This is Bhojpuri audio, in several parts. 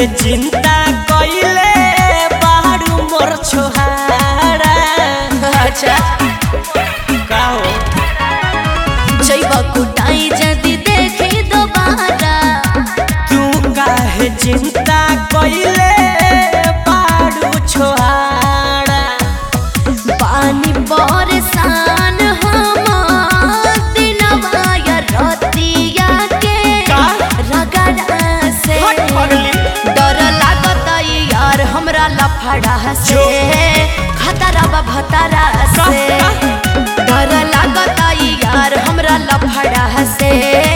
काहे चिंता कइले बारू मोर छोहारा अच्छा का हो जैबा कुटाई जदी देखी दोबारा तू काहे चिंता कइले बारू छोहारा पानी बरसान हम दिनवा या रतिया के का? रगड़ा से हट पगली। डर लागत यार हमरा लफड़ा से खतरा बा भतरा से का? डर लागत यार हमरा लफड़ा से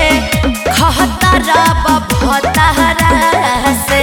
खतरा बा भतरा से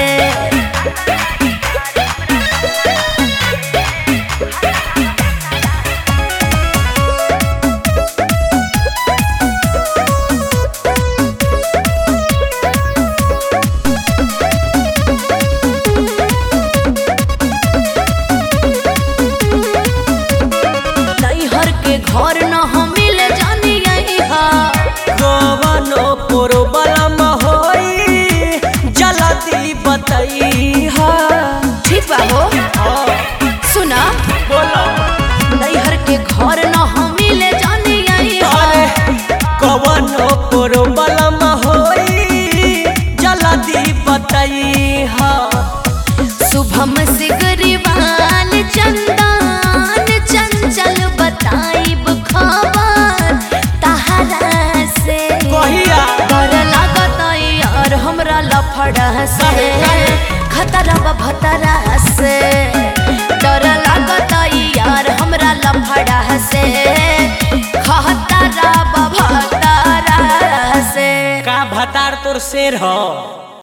नैहर के घर न हम मिल जानी हा कवनो प्रोब्लम होई जल्दी बतैहा ठीक बा हो सुना बोलो नैहर के घर न हम मिल जानी हा अरे कवनो प्रोब्लम होई जल्दी बतैहा शुभम से गरीबान चंदन चंचल बताइब खबर तहरा से कहिया डर लागत यार हमरा लफड़ा से खतरा बा भतरा से डर लागत यार हमरा लफड़ा से खतरा बा भतरा से का भतार तोर शेर हो